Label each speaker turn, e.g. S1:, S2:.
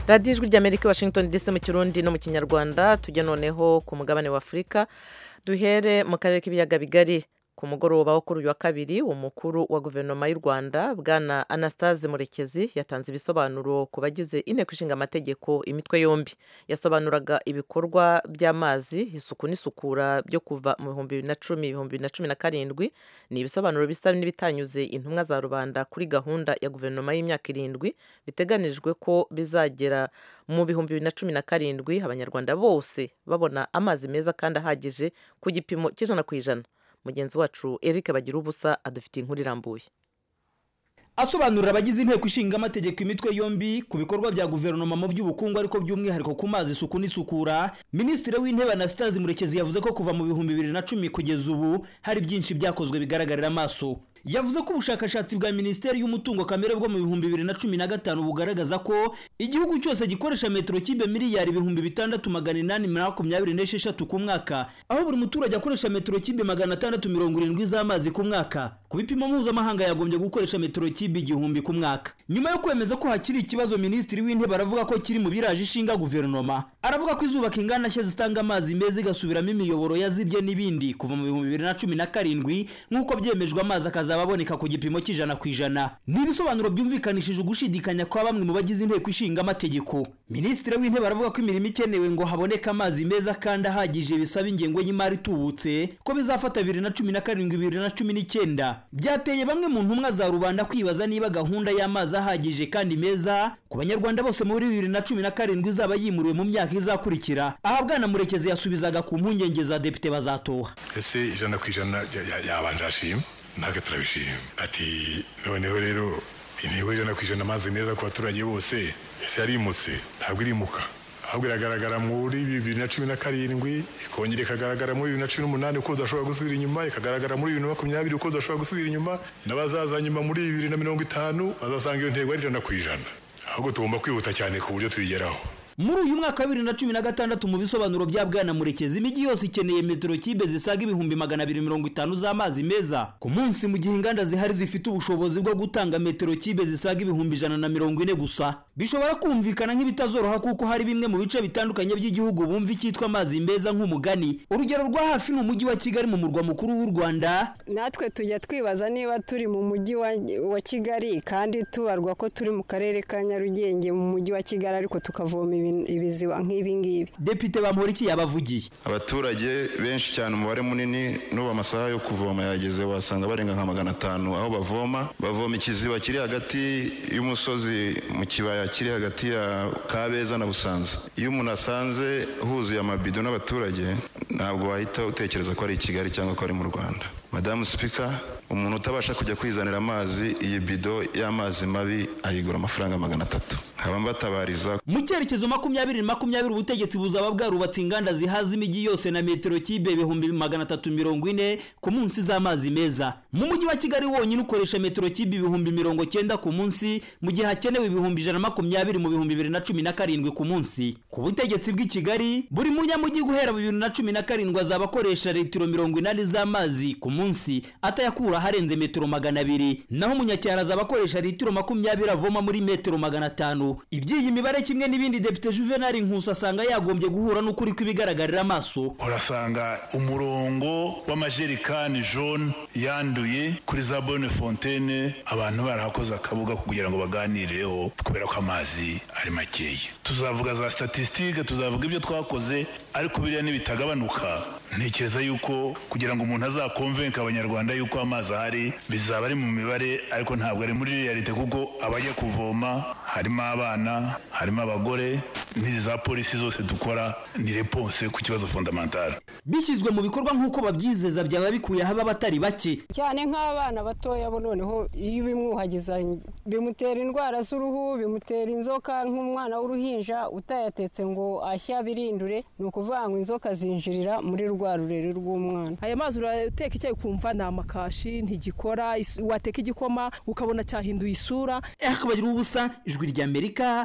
S1: radiyo ijwi ry'amerika washington dc mu kirundi no mu kinyarwanda tujya noneho ku mugabane wa afurika duhere mu karere k'ibiyaga bigari ku mugoroba wo kuri uyu wa kabiri umukuru wa guverinoma y'u rwanda bwana anastase murekezi yatanze ibisobanuro ku bagize inteko ishinga amategeko imitwe yombi yasobanuraga ibikorwa by'amazi isuku n'isukura byo kuva mu bihumbi bibiri na cumi ibihumbi bibiri na cumi na karindwi ni ibisobanuro bisa n'ibitanyuze intumwa za rubanda kuri gahunda ya guverinoma y'imyaka irindwi biteganijwe ko bizagera mu bihumbi bibiri na cumi na karindwi abanyarwanda bose babona amazi meza kandi ahagije ku gipimo cy'ijana ku ijana mugenzi wacu eric bagira ubusa adufitiye inkuru irambuye
S2: asobanurira abagize inteko ishinga amategeko imitwe yombi ku bikorwa bya guverinoma mu by'ubukungu ariko by'umwihariko ku mazi isuku n'isukura minisitiri w'intebe anastase murekezi yavuze ko kuva mu bihumbi bibiri na cumi kugeza ubu hari byinshi byakozwe bigaragarira amaso yavuze ko ubushakashatsi bwa minisiteri y'umutungo kamere bwo mu bihumbi bibiri na cumi na gatanu bugaragaza ko igihugu cyose gikoresha metero kibe miliyari ibihumbi bitandatu magana inani makumyabiri n'esheshatu ku mwaka aho buri muturage akoresha metero kibe magana atandatu mirongo irindwi z'amazi ku mwaka ku bipimo mpuzamahanga yagombye gukoresha metero kibe igihumbi ku mwaka nyuma yo kwemeza ko hakiri ikibazo minisitiri w'intebe aravuga ko kiri mu biraje ishinga guverinoma aravuga ko izubaka inganda nshya zitanga amazi meza igasubiramo imiyoboro yazibye n'ibindi kuva mu bihumbi bibiri na cumi na karindwi nk'uko byemejwe amazi akazaba ababoneka ku gipimo cy'ijana ku ijana ni ibisobanuro byumvikanishije ugushidikanya kwa bamwe mu bagize inteko ishinga amategeko minisitiri w'intebe aravuga ko imirimo ikenewe ngo haboneke amazi meza kandi ahagije bisaba ingengo y'imari itubutse ko bizafata bibiri na cumi na karindwi bibiri na cumi n'icyenda byateye bamwe mu ntumwa za rubanda kwibaza niba gahunda y'amazi ahagije kandi meza ku banyarwanda bose muri bibiri na cumi na karindwi izaba yimuriwe mu myaka izakurikira aha bwana murekezi yasubizaga ku mpungenge za depite bazatoha
S3: ese ijana ku ijana yabanje ashima natwe turabishima ati noneho rero intego y'ijana ku ijana amazi meza ku baturage bose ese yarimutse ntabwo irimuka ahubwo iragaragara muri bibiri na cumi na karindwi ikongera ikagaragara muri bibiri na cumi n'umunani uko udashobora gusubira inyuma ikagaragara muri bibiri na makumyabiri uko udashobora gusubira inyuma n'abazaza nyuma muri bibiri na mirongo itanu bazasanga iyo ntego ari ijana ku ijana ahubwo tugomba kwihuta cyane ku buryo tuyigeraho
S2: muri uyu mwaka wa bibiri na cumi na gatandatu mu bisobanuro bya bwana murekezi imijyi yose ikeneye metero kibe zisaga ibihumbi magana abiri mirongo itanu z'amazi meza ku munsi mu gihe inganda zihari zifite ubushobozi bwo gutanga metero kibe zisaga ibihumbi ijana na mirongo ine gusa bishobora kumvikana nk'ibitazoroha kuko hari bimwe mu bice bitandukanye by'igihugu bumva icyitwa amazi meza nk'umugani urugero rwa hafi ni umujyi wa kigali mu murwa mukuru w'u rwanda
S4: natwe tujya twibaza niba turi mu mujyi wa kigali kandi tubarwa ko turi mu karere ka nyarugenge mu mujyi wa kigali ariko tukavoma ibiziba nk'ibi ngibi
S2: depite bamuriki yabavugiye
S5: abaturage benshi cyane umubare munini n'ubu amasaha yo kuvoma yageze wasanga barenga nka magana atanu aho bavoma bavoma ikiziba kiri hagati y'umusozi mu kibaya kiri hagati ya kabeza na busanza iyo umuntu asanze huzuye amabido n'abaturage ntabwo wahita utekereza ko ari i kigali cyangwa ko ari mu rwanda madamu sipika umuntu utabasha kujya kwizanira amazi iyi bido y'amazi mabi ayigura amafaranga magana atatu nkaba mbatabariza
S2: mu cyerekezo makumyabiri makumyabiri ubutegetsi buzaba bwarubatse inganda zihaza imijyi yose na metero kibe ibihumbi magana atatu mirongo ine ku munsi z'amazi meza mu mujyi wa kigali wonyine ukoresha metero kibe ibihumbi mirongo cyenda ku munsi mu gihe hakenewe ibihumbi ijana makumyabiri mu bihumbi bibiri na cumi na karindwi ku munsi ku butegetsi bw'i kigali buri munyamujyi guhera bibiri na cumi na karindwi azaba akoresha litiro mirongo inani z'amazi ku munsi atayakura aharenze metero magana abiri naho umunyacyaro azaba akoresha litiro makumyabiri avoma muri metero magana atanu iby'iyi mibare kimwe n'ibindi depite juvenali nkusi asanga yagombye guhura n'ukuri kw'ibigaragarira amaso
S6: urasanga umurongo w'amajerekani jone yanduye kuri za bone fontene abantu barahakoze akabuga kugira ngo baganireho kubera ko amazi ari makeya tuzavuga za statisitike tuzavuga ibyo twakoze ariko biriya n'ibitagabanuka ntekereza yuko kugira ngo umuntu azakomvenke abanyarwanda yuko amazi ahari bizaba ari mu mibare ariko ntabwo ari muri reyalite kuko abajya kuvoma harimo abana harimo abagore n'izi za polisi zose dukora ni reponse ku kibazo fondamentale
S2: bishyizwe mu bikorwa nk'uko babyizeza byaba bikuye haba abatari bake
S4: cyane nk'abana batoya bo noneho iyo ubimwuhagiza bimutera indwara z'uruhu bimutera inzoka nk'umwana w'uruhinja utayatetse ngo ashya birindure ni ukuvuga ngo inzoka zinjirira muri rwa rurere rw'umwana
S7: aya mazi urateka icyayi ukumva ni amakashi ntigikora wateka igikoma ukabona cyahinduye isura
S2: akabagira ubusa ijwi ry'amerika